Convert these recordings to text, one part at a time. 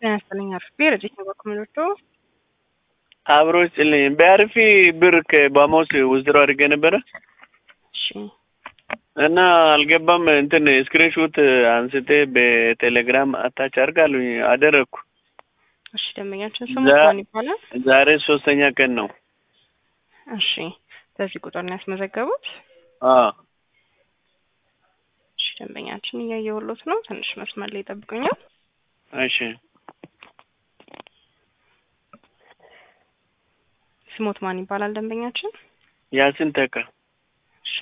ጤና ይስጥልኝ አርፌ ረጅት ነው በኩምሎቶ አብሮ ይስጥልኝ። በአርፊ ብር ከባሞስ ውዝድሮ አድርጌ ነበረ እሺ እና አልገባም። እንትን ስክሪንሾት አንስቴ በቴሌግራም አታች አድርጋሉኝ አደረግኩ። እሺ ደንበኛችን ስሙ ዛ- ማን ይባላል? ዛሬ ሶስተኛ ቀን ነው። እሺ በዚህ ቁጥር ነው ያስመዘገቡት? አዎ እሺ ደንበኛችን እያየሁሎት ነው። ትንሽ መስመር ላይ ይጠብቁኛል። እሺ ስሞት ማን ይባላል ደንበኛችን? ያሲን ተካ እሺ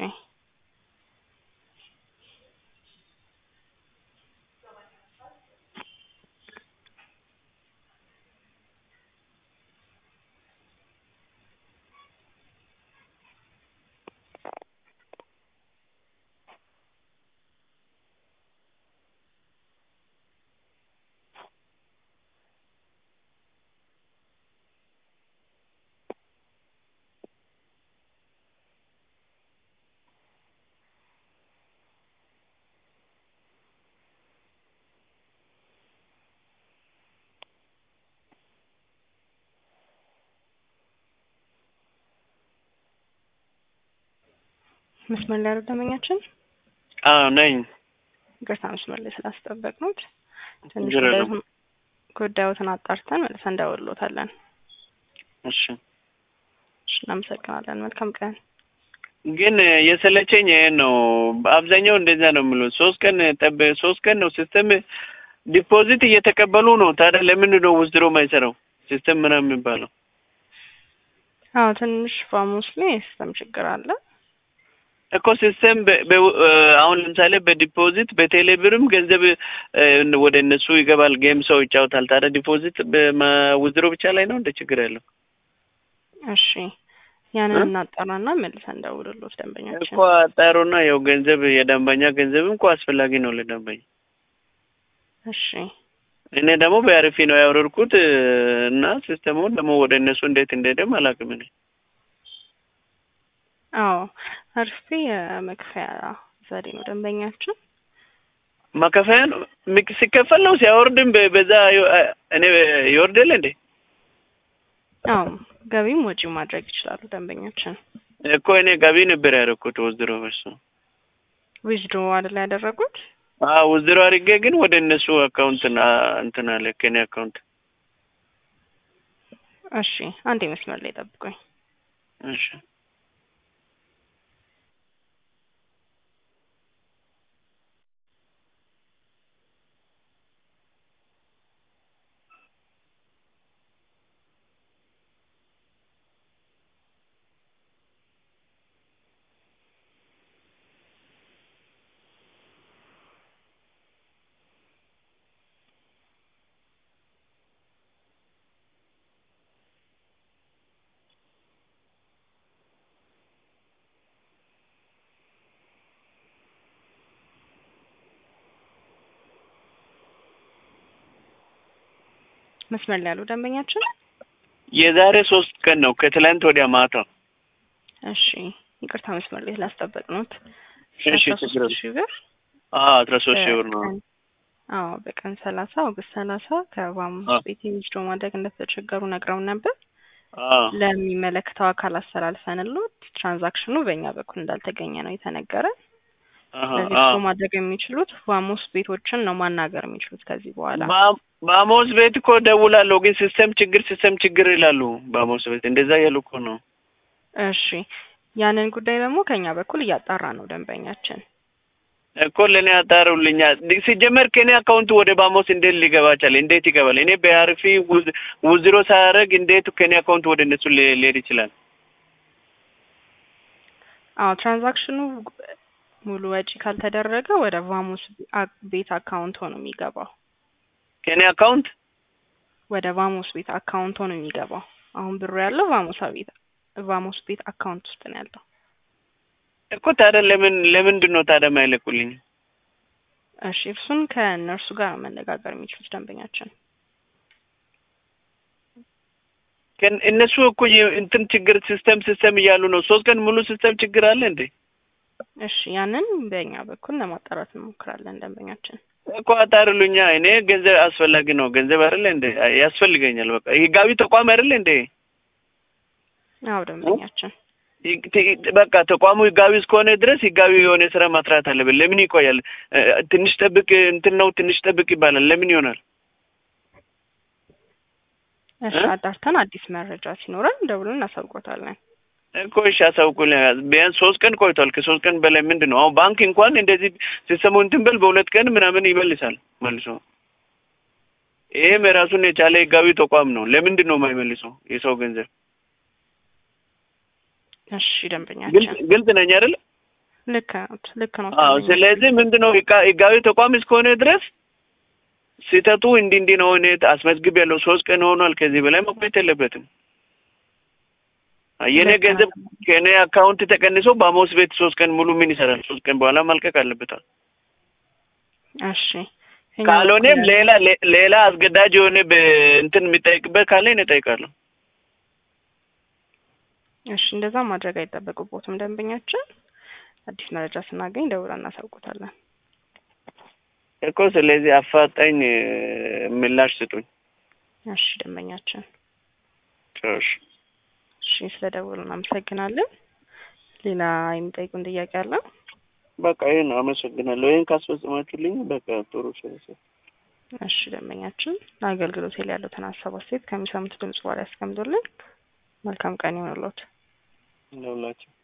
መስመር ላይ ያሉ ደንበኛችን አዎ ነኝ። ይቅርታ መስመር ላይ ስላስጠበቅኑት ትንሽ ችግር የለውም። ጉዳዩትን- ጉዳዩትን አጣርተን መልሰን እንደውሎታለን። እሺ እሺ እናመሰግናለን። መልካም ቀን። ግን የሰለቸኝ ይሄን ነው። አብዛኛው እንደዛ ነው የምለው። ሶስት ቀን ጠብ ሶስት ቀን ነው ሲስተም ዲፖዚት እየተቀበሉ ነው። ታዲያ ለምንድን ነው ውዝድሮ ማይሰራው ሲስተም ምናምን የሚባለው? አዎ ትንሽ ፋሙስ ላይ የሲስተም ችግር አለ። እኮ ሲስተም በ- በ- አሁን ለምሳሌ በዲፖዚት በቴሌ ብርም ገንዘብ እ፣ ወደ እነሱ ይገባል። ጌም ሰው ይጫወታል። ታዲያ ዲፖዚት ውዝድሮ ብቻ ላይ ነው እንደ ችግር ያለው እሺ ያንን እ? እናጣራና መልሰን እንደውልሎት ደንበኛችን። እኮ አጣሩና ያው ገንዘብ የደንበኛ ገንዘብም እኮ አስፈላጊ ነው ለደንበኛ። እሺ እኔ ደግሞ በአሪፊ ነው ያወረድኩት እ፣ እና ሲስተሙን ደግሞ ወደ እነሱ እንዴት እንደሄደም አላውቅም እኔ አዎ አርፌ የመክፈያ ዘዴ ነው ደንበኛችን። ማከፋያ ነው ሚክ- ሲከፈል ነው ሲያወርድም በ- በዛ ዮ- እኔ ይወርዳል እንዴ አዎ ገቢም ወጪ ማድረግ ይችላሉ ደንበኛችን። እኮ እኔ ገቢ ነበር ያደረኩት ውዝድሮ በሱ ዊዝድሮ አይደል ያደረጉት? አዎ ውዝድሮ አድርጌ ግን ወደ እነሱ አካውንት ና እንትን አለ ከኔ አካውንት እሺ አንዴ መስመር ላይ ጠብቁኝ። እሺ መስመር ላይ ያሉ ደንበኛችን። የዛሬ ሶስት ቀን ነው ከትላንት ወዲያ ማታ እሺ ይቅርታ መስመር ላይ ስላስጠበቅኑት። እሺ አስራ ችግር ሶስት ሺህ ብር አዎ አስራ ሶስት ሺህ ብር ነው በቀን- አዎ በቀን ሰላሳ ኦገስት ሰላሳ ከባሙስ አዎ። ቤት ዊዝድሮ ማድረግ እንደተቸገሩ ነግረው ነበር። አዎ ለሚመለከተው አካል አስተላልፈንሎት ትራንዛክሽኑ በእኛ በኩል እንዳልተገኘ ነው የተነገረ። አሀ፣ ስለዚህ አዎ እሱ ማድረግ የሚችሉት ቫሞስ ቤቶችን ነው ማናገር የሚችሉት ከዚህ በኋላ። ባ- ባሞስ ቤት እኮ ደውላለሁ ግን ሲስተም ችግር ሲስተም ችግር ይላሉ። ባሞስ ቤት እንደዛ እያሉ እኮ ነው። እሺ ያንን ጉዳይ ደግሞ ከኛ በኩል እያጣራ ነው ደንበኛችን። እኮ ለእኔ ያጣሩልኛ ሲጀመር ከእኔ አካውንት ወደ ባሞስ እንዴት ሊገባ ቻለ? እንዴት ይገባል? እኔ በአርፊ ውዝ- ውዝድሮ ሳያደርግ እንዴት ከእኔ አካውንት ወደ እነሱ ሊ- ሊሄድ ይችላል? አዎ ትራንዛክሽኑ ሙሉ ወጪ ካልተደረገ ወደ ቫሞስ አ- ቤት አካውንት ሆኖ የሚገባው ከእኔ አካውንት ወደ ቫሞስ ቤት አካውንት ሆኖ የሚገባው አሁን ብሩ ያለው ቫሞሳ ቤት ቫሞስ ቤት አካውንት ውስጥ ነው ያለው። እኮ ታዲያ ለምን ለምንድን ነው ታዲያ ማይለቁልኝ? እሺ እሱን ከእነርሱ ጋር ነው መነጋገር የሚችሉት ደንበኛችን። ከን- እነሱ እኮ የ- እንትን ችግር ሲስተም ሲስተም እያሉ ነው። ሶስት ቀን ሙሉ ሲስተም ችግር አለ እንዴ? እሺ ያንን በእኛ በኩል ለማጣራት እንሞክራለን ደንበኛችን። እኮ አጣርሉኛ። እኔ ገንዘብ አስፈላጊ ነው። ገንዘብ አይደለ እንዴ ያስፈልገኛል። በቃ ህጋዊ ተቋም አይደለ እንዴ? አዎ ደንበኛችን ሂግ- ቲ- በቃ ተቋሙ ህጋዊ እስከሆነ ድረስ ህጋዊ የሆነ ስራ ማስራት አለብን። ለምን ይቆያል? እ፣ ትንሽ ጠብቅ እንትን ነው ትንሽ ጠብቅ ይባላል። ለምን ይሆናል? እሺ እ? አጣርተን አዲስ መረጃ ሲኖረን ደውለን እናሳውቆታለን። እኮ እሺ አሳውቁልኝ። ቢያንስ ሶስት ቀን ቆይቷል። ከሶስት ቀን በላይ ምንድን ነው አሁን ባንክ እንኳን እንደዚህ ሲስተሙ እንትን በል በሁለት ቀን ምናምን ይመልሳል መልሶ። ይሄም የራሱን የቻለ ህጋዊ ተቋም ነው። ለምንድን ነው የማይመልሰው የሰው ገንዘብ? እሺ ግልጽ ደንበኛችን ግልጽ ነኝ አይደል? ልክ ነው ልክ ነው። አዎ። ደንበኛችን። ስለዚህ ምንድን ነው ህጋ- ህጋዊ ተቋም እስከሆነ ድረስ ስህተቱ እንዲህ እንዲህ ነው እኔ አስመዝግብ ያለው ሶስት ቀን ሆኗል። ከዚህ በላይ መቆየት የለበትም። የኔ ልክ ነው። ገንዘብ ከእኔ አካውንት ተቀንሶ በአሞስ ቤት ሶስት ቀን ሙሉ ምን ይሰራል? ሶስት ቀን በኋላ መልቀቅ አለበታል። እሺ እኛ ካልሆነም በኩል ሌላ ሌ- ሌላ አስገዳጅ የሆነ በእንትን የሚጠይቅበት ካለ እኔ እጠይቃለሁ። እሺ እንደዛ ማድረግ አይጠበቅቦትም። ደንበኛችን አዲስ መረጃ ስናገኝ ደውለን እናሳውቆታለን። እኮ ስለዚህ አፋጣኝ እ፣ ምላሽ ስጡኝ። እሺ ደንበኛችን ጨርሽ እሺ ስለ ደውሉ እናመሰግናለን። ሌላ የሚጠይቁን ጥያቄ አለ? በቃ ይህን አመሰግናለሁ። ይህን ካስፈጽማችሁልኝ በቃ ጥሩ ስለሰ እሺ ደንበኛችን ለአገልግሎት ላይ ያሉትን ሀሳብ አስተያየት ከሚሰሙት ድምጽ በኋላ ያስቀምጡልን። መልካም ቀን ይሆንልዎት። እንደውላችሁ